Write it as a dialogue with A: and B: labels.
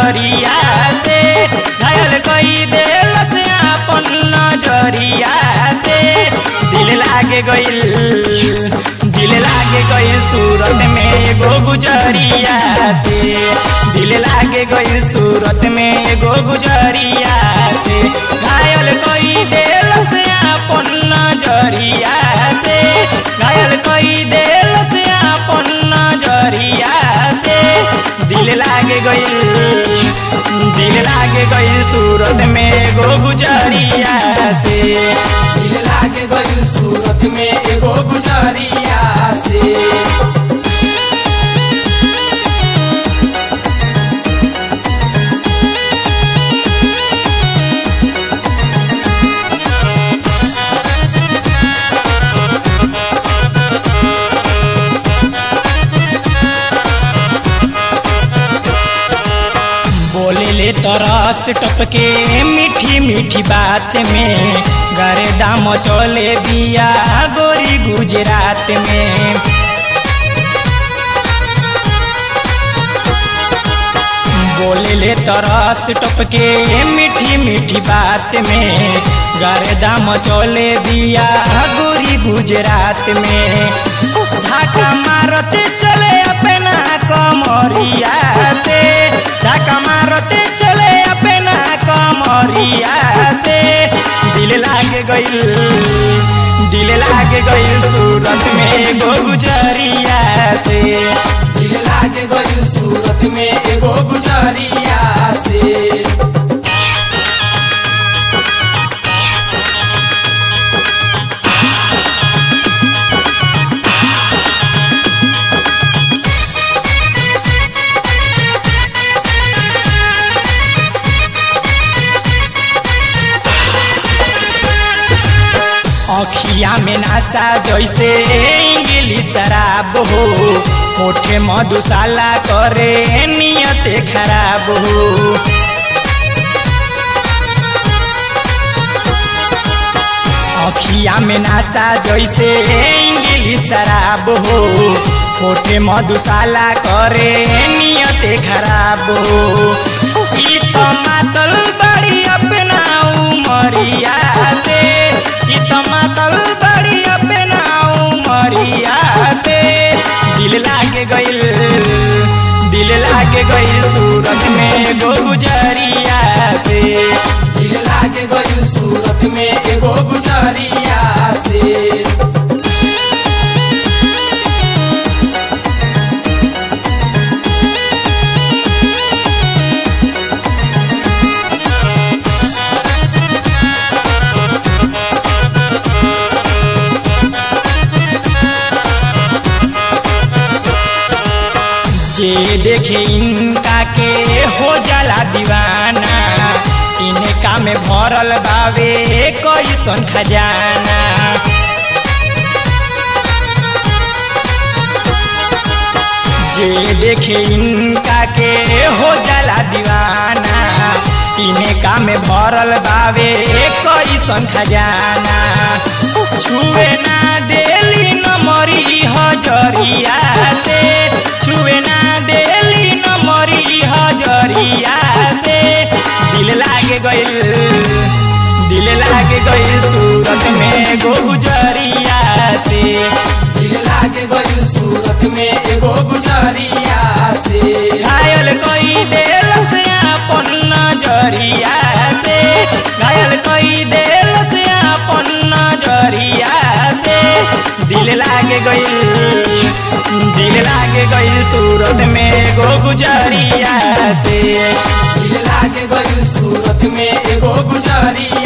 A: गुजरिया से घायल कई देल से अपन नजरिया से दिल लागे गइल दिल लागे गइल सूरत में एगो गुजरिया से दिल लागे गइल सूरत में एगो गुजरिया से घायल कई देल से अपन नजरिया से घायल कई देल से अपन नजरिया से दिल लागे गइल दिल लागे गइल सूरत में एगो गुजरिया से
B: दिल लागे गइल सूरत में एगो गुजरिया से
A: बोले ले तरस टपके मीठी मीठी बात में गरे दाम चले दिया गोरी गुजरात में बोले ले तरस टपके मीठी मीठी बात में गरे दाम चले दिया गोरी गुजरात में धाका मारते चले अपना कमरिया से धाका मारते चले अपना कमरिया से दिल लागे गइल दिल लागे गइल सूरत में एगो गुजरिया से
B: दिल लागे गइल सूरत में एगो गुजरिया से
A: अखिया में नासा जैसे इंग्लिश शराब हो होठे मधुशाला करे नियत खराब हो अखिया में नासा जैसे इंग्लिश शराब हो होठे मधुशाला करे नियत खराब हो ई तो मातल बड़ी अपना उमरिया से ई तो मातल बड़ी अपना उमरिया से दिल लागे गइल दिल लागे गइल सूरत में गो गुजरिया से
B: दिल लागे गइल सूरत में एगो गुजरिया से
A: जे देखे इनका के हो जाला दीवाना इनका में भरल बावे कैसन खजाना जे देखे इनका के हो जाला दीवाना इनका में भरल बावे कैसन खजाना छुए ना देली नमरी हजरिया से छुए ना देली नमरी हजरिया से दिल लागे गइल दिल लागे गइल सूरत में गो गुजरिया से
B: दिल लागे गइल सूरत में एगो गुजरिया से
A: घायल कई देल से अपन नजरिया से घायल कई देल से अपन नजरिया से दिल लागे गइल दिल लागे गइल सूरत में गो गुजरिया से
B: दिल लागे गइल सूरत में एगो गुजरिया